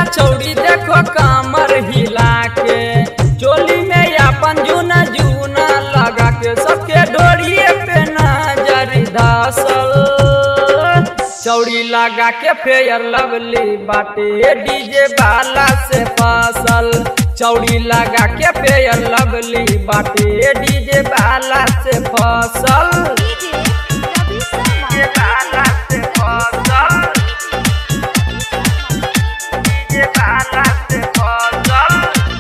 चौड़ी देखो कमर हिला के चोली में अपन जूना जूना लगा के सबके डोरिए पे नजर धसल चौड़ी लगा के फेयर लवली बाटे डीजे बाला से फसल चौड़ी लगा के फेयर लवली बाटे डीजे बाला से फसल डीजे रवि शर्मा डीजे बाला से फसल डीजे बाला से फसल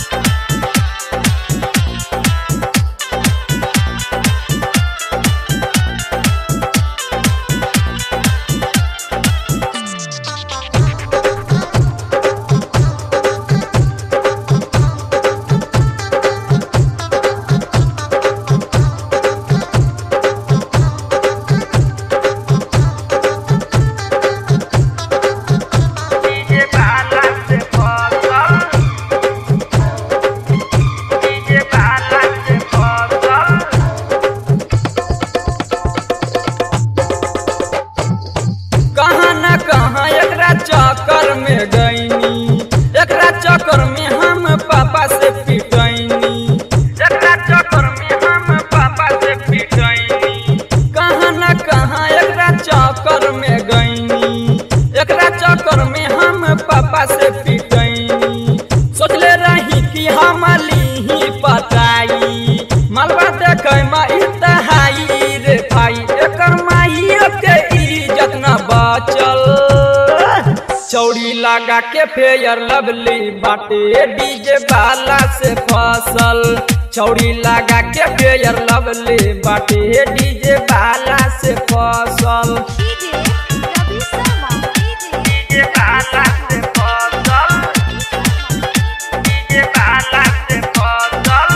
डीजे बाला से फसल डीजे बाला से फसल कहाँ न कहाँ एकरा चक्कर में गईनी एकरा चक्कर में हम पापा से पिटैनी एकरा चक्कर में हम पापा से पिटैनी कहाँ न कहाँ एकरा चक्कर में गईनी एकरा चक्कर में हम पापा से पिटैनी सोचले रही कि हम लीही पटाई मलबा देखे मा इतहाई रे भाई एकर माइयो के इज्जत न बचल चौड़ी लगा के फेयर लवली बाटे डीजे बाला से फसल चौड़ी लगा के फेयर लवली बाटे डीजे बाला से फसल डीजे रवि शर्मा डीजे बाला से फसल डीजे बाला से फसल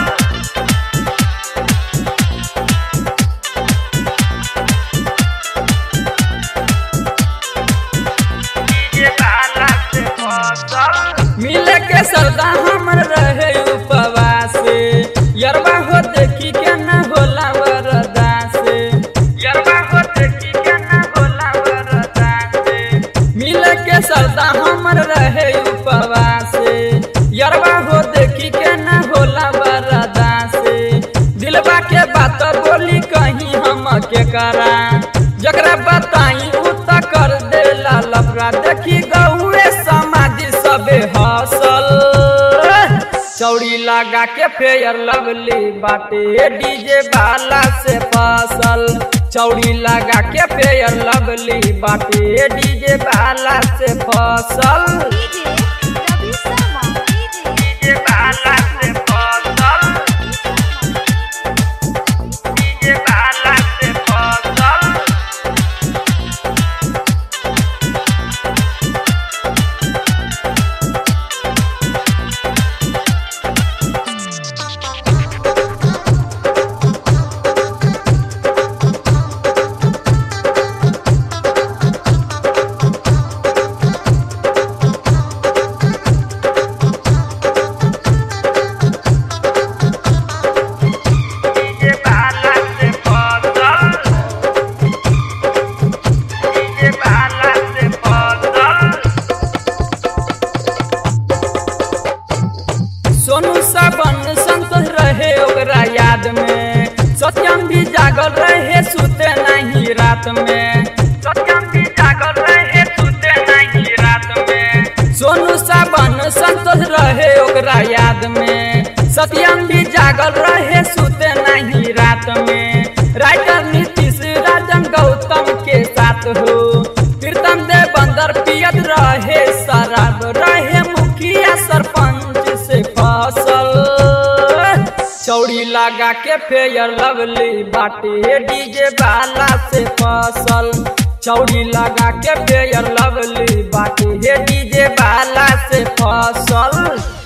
डीजे बाला से फसल मिले के सरदा हमर रहे उपवास यरबा हो देखी के न होला वरदा से यरबा हो देखी के न होला वरदा से मिले के सरदा हमर रहे उपवास यरबा हो देखी के न होला वरदा से दिलबा के बात बोली कहीं हम के करा जकरा बताई उ त कर देला लफड़ा देखी गौए समाज सबे हसल चौड़ी लगा के फेयर लवली बाटे डीजे बाला से फसल चौड़ी लगा के फेयर लवली बाटे डीजे बाला से फसल डीजे रवि शर्मा डीजे बाला से फसल डीजे बाला से फसल डीजे बाला से फसल डीजे बाला से फसल सोनू सबन संतोष रहे ओकरा याद में सत्यम भी जागल रहे सुते नहीं रात में सत्यम भी जागल रहे सुते नहीं रात में सोनू सबन संतोष रहे ओकरा याद में सत्यम भी जागल रहे सुते नहीं रात में राइटर नीतीश राजन गौतम के साथ हो कीर्तन देव बंदर पियत रहे शराब रहे मुखिया सरपंच से फसल चौड़ी लगा के फेयर लवली बाटे डीजे बाला से फसल चौड़ी लगा के फेयर लवली बाटे डीजे बाला से फसल